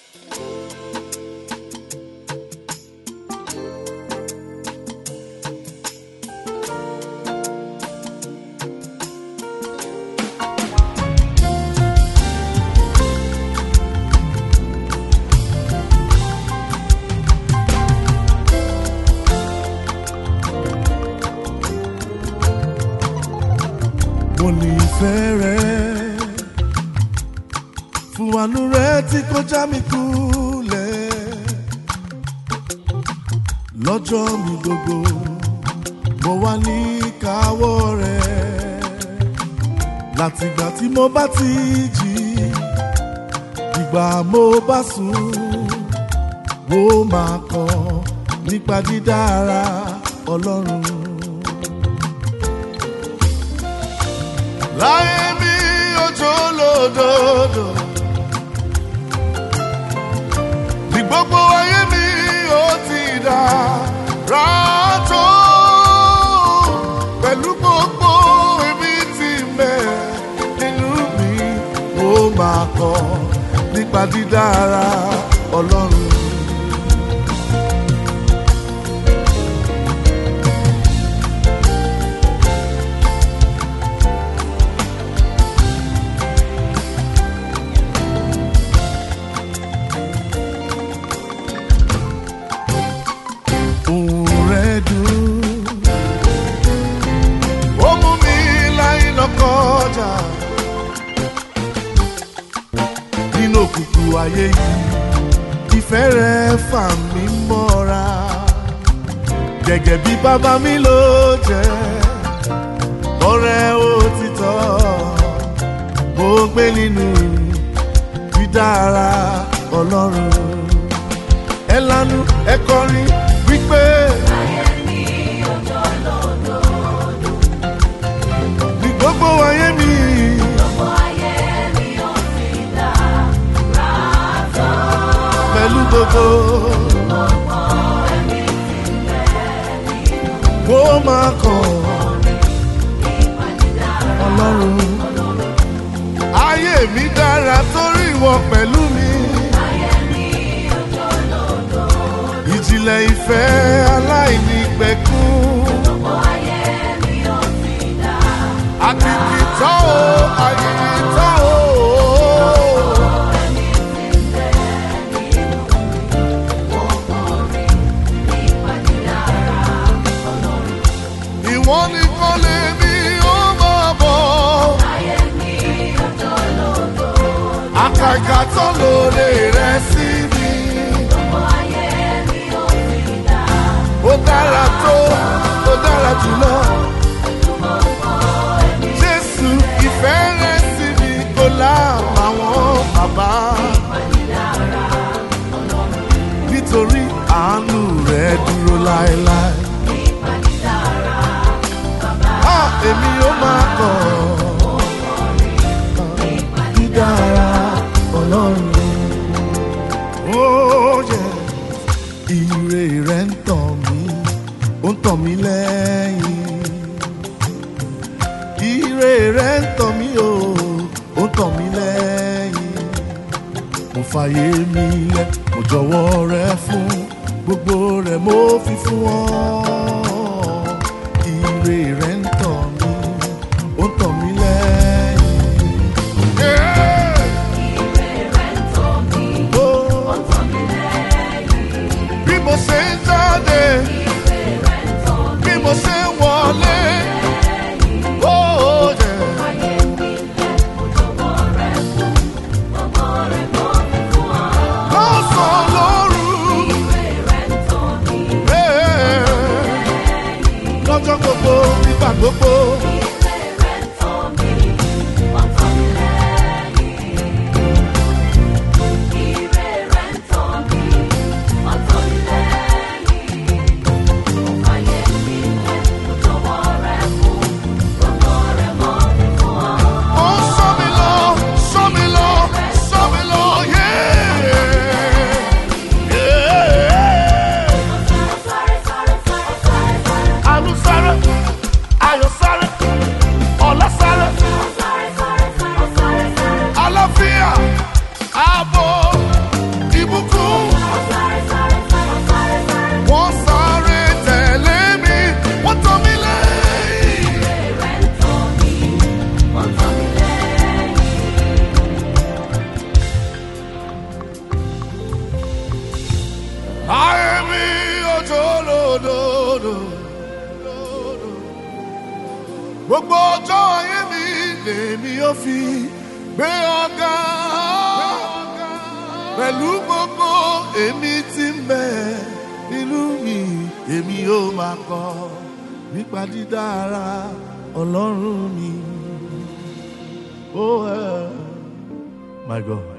mo ní ìfẹ́ rẹ fún àánú rẹ tí kò já mi kulẹ̀ lọ́jọ́ mi gbogbo mo wà ní káwọ́ rẹ látìgbà tí mo bá ti jí ìgbà mo bá sùn wo máa kọ nípa dídára ọlọ́run. láyé mi ojú lódodo ní gbogbo ayé mi ó ti dá ràtó pẹ̀lú gbogbo èmi ti mẹ́ nínú mi ó máa kọ nípa dídára ọlọ́run. ohùn rẹ̀ dùn. ó mú mi láì lọ kọjá nínú òkùnkùn ayé yìí ìfẹ́ rẹ̀ fà mí mọ́ra gẹ́gẹ́ bí bàbá mi ló jẹ́ ọ̀rẹ́ òtítọ́ mo gbé nínú dídára ọlọ́run ẹ lanu ẹ kọrin wípé. ní gbogbo ayé mi. pẹ̀lú gbogbo. kó máa kàn ọlọ́run. ayé mi dára torí ìwọ pẹ̀lú mi. ìjìnlẹ̀ ìfẹ́ aláìní pẹ̀kún. àkìkìtọ́ o àkìkìtọ́ o. ìwọ nìkan lè ní ó máa bọ̀. àkàkà tó lóore rẹ̀ sí mi. ó dára tó ó dára jùlọ. jésù ìfẹ́ rẹ̀ sí mi kò láàbàwọ́n bàbá. nítorí àánú rẹ̀ dúró láéláé. a èmi ó máa kọ̀ dídára ọlọ́run. Oh, yeah ire rẹ̀ ń tàn mí ó ń tàn mí lẹ́yìn ire rẹ̀ ń tàn mí o ó ń tàn mí lẹ́yìn mo fàyè mi lẹ̀ mo jọ̀wọ́ rẹ̀ fún gbogbo rẹ̀ mo fi fún ọ ire rẹ̀ ń tàn mí ó ń tàn mí lẹ́yìn. Yeah! Oh bí mo ṣe ń jáde bí mo ṣe ń wọlé. Oh, yeah. Lọ́sàn-án lóru. Yeah. gbogbo ọjọ́ ayé mi lèmi ó fi gbé ọ̀gá pẹ̀lú gbogbo èmi tí ń bẹ nínú mi èmi ó máa kọ nípa dídára ọlọ́run mi. Oh, uh, my God.